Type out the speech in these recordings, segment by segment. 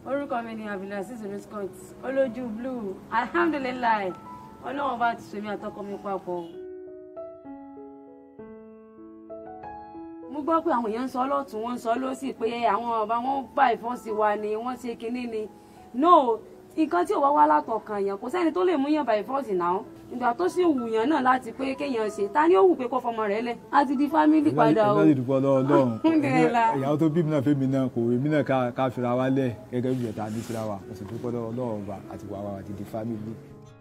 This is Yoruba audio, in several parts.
orúkọ mi ni abdulaziz riscott olójú blue alhamdulilayi ọlọ́run bá ti sèmi àtọkọ mi papọ̀. mo gbọ́ pé àwọn èèyàn ń sọ lọ́tún wọ́n ń sọ lọ́sì pé àwọn ọba wọn bá ìfọ́sí wa ni wọ́n ṣe kinní ni no nǹkan tí ò wá wá látọkàn yẹn kò sẹ́ni tó lè mú yàn bá ìfọ́sí náà ìgbà tó sì wù yàn náà láti pé kéèyàn ṣe ta ni ó wù pé kó fọmọ rẹ̀ lẹ̀ á ti di fámìlì padà o. ìgbà ìdúpọ̀ lọ́wọ́ lọ́hùn Alhamdulillah. ìyàwó tó bí mi náà fẹ́mi náà kò èmi náà ká- ká fira wa lẹ̀ gẹ́gẹ́ bí ìyẹ̀ta ní fira wa mo sì dúpọ̀ lọ́wọ́ lọ́wọ́ ọba àti wàá wa àti di fámìlì.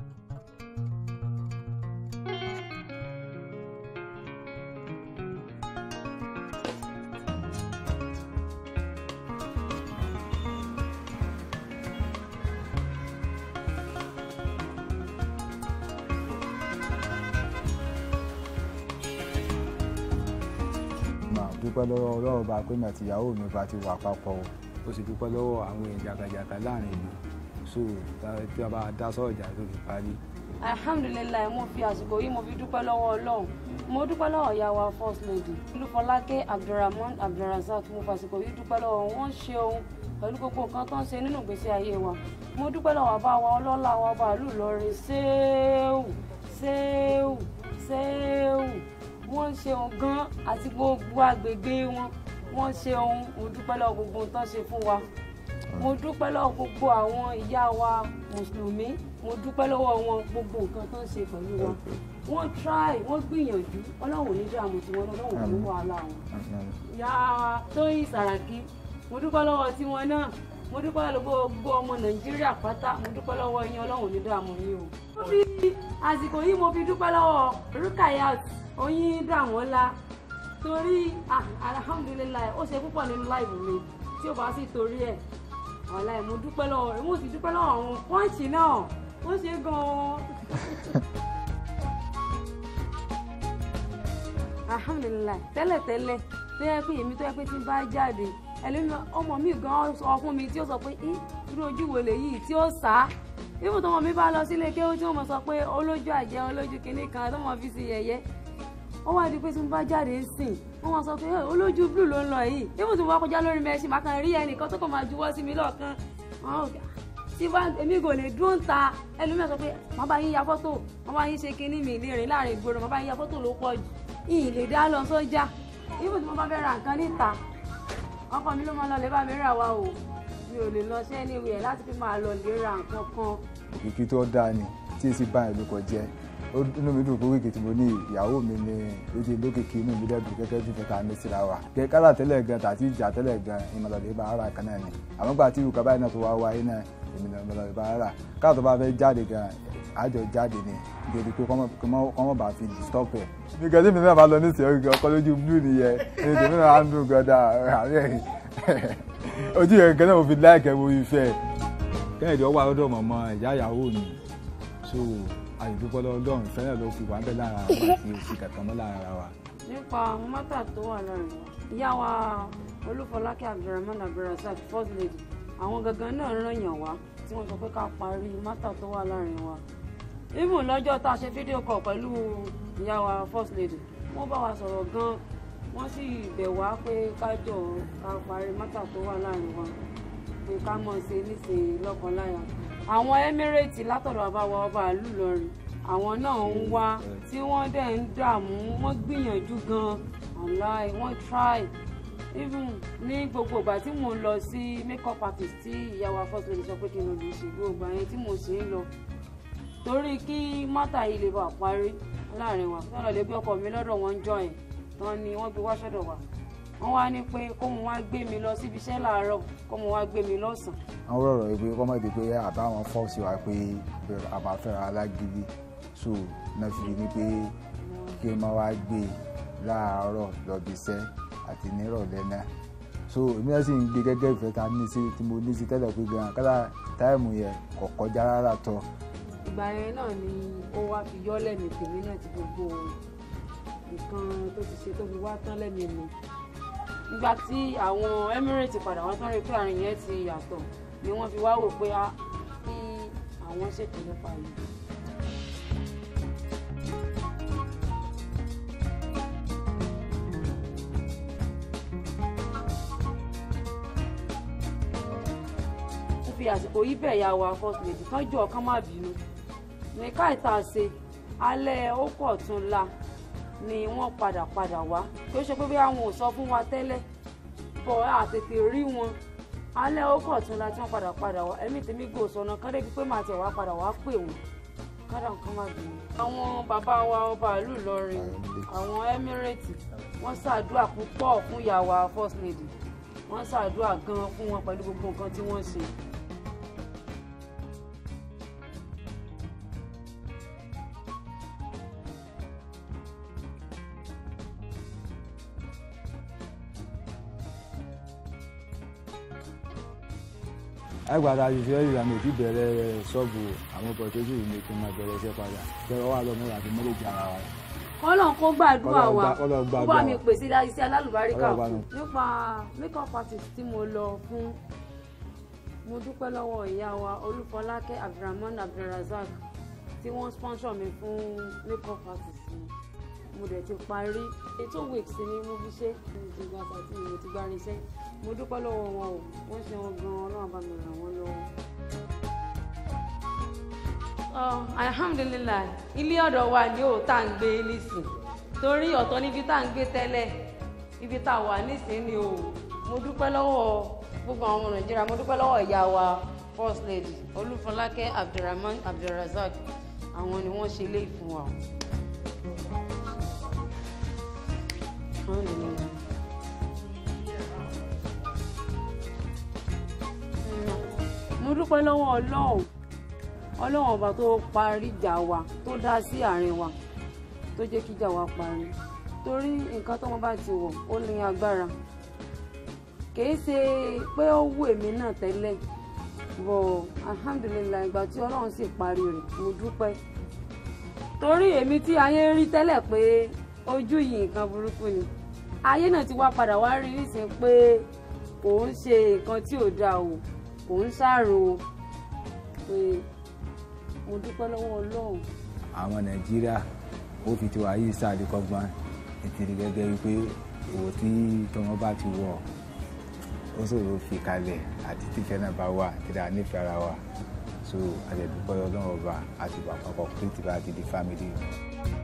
máa dúpẹ́ lọ́wọ́ ọlọ́run bá pé mi àti ìyàwó mi bá ti wà papọ̀ o ó sì dúpẹ́ lọ́wọ́ àwọn èèyàn jàgàjàgà láàrin ìlú so tá- tí a bá dá sọ̀rọ̀ jà tó fi parí. alhamdulilayi mo fi àsìkò yìí mo fi dúpẹ́ lọ́wọ́ ọlọ́run mo dúpẹ́ lọ́wọ́ ìyá wa first lady olúfọlákẹ́ abdulrahman abdulrasaq mo fi àsìkò yìí dúpẹ́ lọ́wọ́ wọn ṣe ohun pẹ̀lú gbogbo nǹkan tó ń ṣe nínú ìgbésí ayé wa mo dúpẹ́ lọ́wọ́ bá wa ọlọ́lá wa bàálù lọ́rin ṣéèwù ṣéèwù ṣéèwù wọ́n ṣe ohun gan àti gbogbo àgbègbè wọn wọ́n ṣe ohun mo dúpẹ́ lọ́wọ́ gbogbo ohun tó ń ṣe fún wa mo dúpẹ́ lọ́wọ́ gbogbo àwọn ìyá wa mùsùlùmí mo dúpẹ́ lọ́wọ́ wọn gbogbo nǹkan tó ń ṣe pẹ̀lú wa wọ́n try wọ́n gbìyànjú ọlọ́run ò ní dààmú tiwọn ọlọ́run ò ní wàhálà wọn. ìyá wa tóyìn sàràkí mo dúpẹ́ lọ́wọ́ tiwọn náà mo dúpẹ́ lọ́wọ́ gbogbo ọmọ nàìjíríà pátá mo dúpẹ́ lọ́wọ́ yín ọlọ́run ò ní dààmú yín o. mo fi àsìkò yìí mo fi dúpẹ́ lọ́wọ́ rukayat oyin dàmọ́lá torí ah, alhamdulilayi ó ṣe púpọ̀ nínú láìpù mi tí ó bá sì torí ẹ̀ ọ̀la ẹ̀ mo dúpẹ́ lọ́wọ́ rẹ̀ mo sì dúpẹ́ lọ́wọ́ àwọn pọ́ǹchì náà ó ṣe gan-an. alhamdulilayi tẹ́lẹ̀tẹ́lẹ̀ tó yẹ pé èmi tó yẹ pé tí n bá jáde ẹlẹ́mi ọmọ mi gan sọ fún mi tí ó sọ pé í irú ojú wo lèyí tí ó sá ibùdó tọmọ mi bá lọ sílé kéwú tí wọ́n mọ̀ sọ pé olójú àjẹ́ olójú kìnnì kan tó mọ̀ fi sí yẹ̀yẹ́ ó wá di pé tí mo bá jáde ń sìn wọ́n máa sọ pé "Ẹ, olójú blue ló ń lọ yìí ibùdó tí mo bá kọjá lórí mẹ́sìn máa kàn rí ẹnìkan tó kàn máa juwọ́ sí mi lọ́ọ̀kan Àwọn ò- tí bá èmi kò lè dúró ń ta ẹlòmíràn sọ pé màá bá yín ya fọ́tò màá bá yín ṣe kinní mi lè rìn láàrin ìgboro màá bá yín ya fọ́tò ló pọ̀ jù ìyìn lè dá lọ sójà ibùdó tí mo bá fẹ́ ra nǹkan níta ọkọ mi ló máa lọ lè bá mi rà wá o mi ò lè lọ sí anywhere láti fi máa lọ lè ra nǹkan kan òkìkí tó dáa ni tí èsì bá ìlú kọ jẹ ó inú mi dùn pé wíìkì tí mo ní ìyàwó mi ni lójú lókìkí inú mi dẹ́dùn gẹ́gẹ́ bí fẹ́ta ní síra wa kẹ kálà tẹ́lẹ̀ gan tàbí ìjà tẹ́lẹ̀ gan ìmọ̀lọ́dẹ bá ara kan náà ni àmọ́ gbà tí ìrùkọ́ báyìí náà tó wá wáyé náà èmi náà ìmọ̀lọ́dẹ bá ara káà tó bá fẹ́ jáde gan àjọ jáde ni nítorí pé kọ́mọ̀ bá fi stop ẹ̀. nìkan tí mi náà bá lọ ní ìsìn ọkọ lójú blue nìyẹn èyí tèmi náà á ń dùn gan dáa àárẹ̀ ojú yẹn gan náà mo fi láìkẹ́ mo fi fẹ́ kẹ́hìndé ọwọ́ àlọ́dọ̀ mọ̀mọ́ ìyá ìyàwó mi so àyùdúpọ̀ lọ́dọ̀ ìfẹ́ náà ló fi wà bẹ́ẹ̀ lára wa àti òsì kankan mọ́ lára wa. nípa mọ́tà tó wà láàrin wa ìyá wa olúfọlákẹ́ abdulrahman abdulrasaq first lady àwọn gangan náà ràn yàn wá tí wọ́n sọ pé ká parí mọ́tà tó wà láàrin wa even lọ́jọ́ tá a ṣe fídíò kọ̀ pẹ̀lú ìyá wa first lady wọ́n bá wa sọ̀rọ̀ gan wọ́n sì bẹ̀ wá pé ká jọ ká parí mọ́tà tó wà láàrin wa pé ká mọ̀ ṣe níṣe lọ́kọ̀ọ́láyà àwọn emirate látọ̀dọ̀ bàbá wa ọba ìlú Ìlọrin àwọn náà ń wá tí wọ́n dẹ̀ ń dààmú wọ́n gbìyànjú gan-an online wọ́n try even ní gbogbo ìgbà tí mò ń lọ sí makeup artist tí ìyá wa first lady sọ pé kí n lọ lè ṣe gbogbo àyẹn tí mo sì ń lọ torí kí mọ́tà yìí lè bá parí láàrin wa tọ́lọ̀ lè gbé ọkọ mi lọ́dọ̀ wọn jọ ẹ̀ tán ni wọ́n gbé wá sọ́dọ̀ wa wọ́n wá ní pé kó mo wá gbé mi lọ síbi iṣẹ́ láàárọ̀ kó mo wá gbé mi lọ́sàn-án àwọn rọrọ yìí pé kọ́mọ̀ èdè pé àbáwọn fọ́ọ̀sì wa pé àbáfẹ́ra alágídí so náà fi ní pé kí n máa wá gbé e láàárọ̀ lọ́bi iṣẹ́ àti nírọ̀lẹ́ náà so èmi náà sì ń gbé gẹ́gẹ́ ìfẹ́ ta ní sí tí mo ní sí tẹ́lẹ̀ pé gan kálá táìmù yẹn kò kọjá rárá tọ́ ìgbà yẹn náà ni ó wá fi yọ́ lẹ́mìí tèmi náà ti gbogbo nǹkan tó ti ṣe tó fi wá tán lẹ́mìí mi nígbà tí àwọn Emirates padà wá tán rí pé àrùn yẹn ti yàtọ̀ ni wọ́n fi wá wò pé á kí àwọn ṣètò nípa yìí. fi àsìkò yìí bẹ̀ ya wa first lady kán jọ kán má bínú ní káìta ṣe alẹ́ ó kọ̀ tún la ni wọ́n padà padà wá kí ó ṣe pé bí àwọn ò sọ fún wa tẹ́lẹ̀ bọ̀ àtètè rí wọn alẹ́ ó kọ̀ tún la tí wọ́n padà padà wá ẹ̀mí tèmi gò sọ̀nà kán débi pé màá tẹ̀ wá padà wá pè wọ́n kádà nǹkan má bínú. àwọn bàbá wa ọba ìlú Ìlọrin àwọn Emirate wọ́n ṣàdúrà púpọ̀ fún ìyá wa first lady wọ́n ṣàdúrà gan fún wọn pẹ̀lú gbogbo nǹkan tí wọ́n ṣe. àgbàdo àṣìṣe ìlànà òtí bẹ̀rẹ̀ ṣọ́ọ̀bù àwọn ọkọ̀ tó sì ní kí n máa bẹ̀rẹ̀ iṣẹ́ padà bẹ̀rẹ̀ wà lọ́mọ àti mọ́lẹ̀jì ara wa. kọ́lọ̀ kó gbàdúrà wa Kọ́lọ́run kó gbàdúrà bá mi wa. pèsè iṣẹ́ alálùbáríkà Kọ́lọ́run bá fún mi. nípa makeup artist tí mo lọ fún mo dúpẹ́ lọ́wọ́ ìyá wa olúfọlákẹ́ abdulrahman abdulrazak tí wọ́n sponsor mi fún makeup artist mi mo dẹ̀ ti parí ètò weeks ni mo fi ṣe mo ti gba àtàtì mo ti gba irinṣẹ́ mo dúpẹ́ lọ́wọ́ wọn o wọ́n ṣe wọn gan-an ọlọ́run bá mi ràn wọ́n lọ́wọ́. Oh, alhamdulilayi ilé ọ̀dọ̀ wa ni ó tá à ń gbé nísìn torí ọ̀tọ̀ níbi tá à ń gbé tẹ́lẹ̀ ibi tá a wà nísìn ni o mo dúpẹ́ lọ́wọ́ gbogbo àwọn ọmọ nàìjíríà mo dúpẹ́ lọ́wọ́ ìyá wa first lady olúfọlákẹ́ abdulrahman abdulrazak àwọn ni wọ́n ṣe ilé ìfún wa. Alhamdulillah. mo dúpẹ́ lọ́wọ́ ọlọ́run ọlọ́run ọba tó parí ìjà wa tó dá sí àárín wa tó jẹ́ kí ìjà wa parí torí nǹkan tọ́mọ bá ti wọ̀ ó ní agbára kìí ṣe pé ó wù èmi náà tẹ́lẹ̀ bọ̀ alhamdulilayi ìgbà tí ọlọ́run sì parí rẹ̀ mo dúpẹ́ torí èmi tí ayé rí tẹ́lẹ̀ pé ojú yìí nǹkan burúkú ni ayé náà ti wá padà wá rí nísìnyí pé kò ń ṣe nǹkan tí ò dáa o kò ń ṣàrò o pé mo dúpẹ́ lọ́wọ́ ọlọ́run. àwọn nàìjíríà ó fi tiwa yìí ṣàdékọ́gbọ́n nítorí gẹ́gẹ́ wípé òwò tí tọmọ bá ti wọ̀ ó ṣòro fi kalẹ̀ àti tífẹ́ náà bá wà tíra nífẹ̀ẹ́ ara wa so àjẹ̀dúpẹ́ ọlọ́run ọba àti ìgbà àpapọ̀ pé tìbá ti di fámìlì.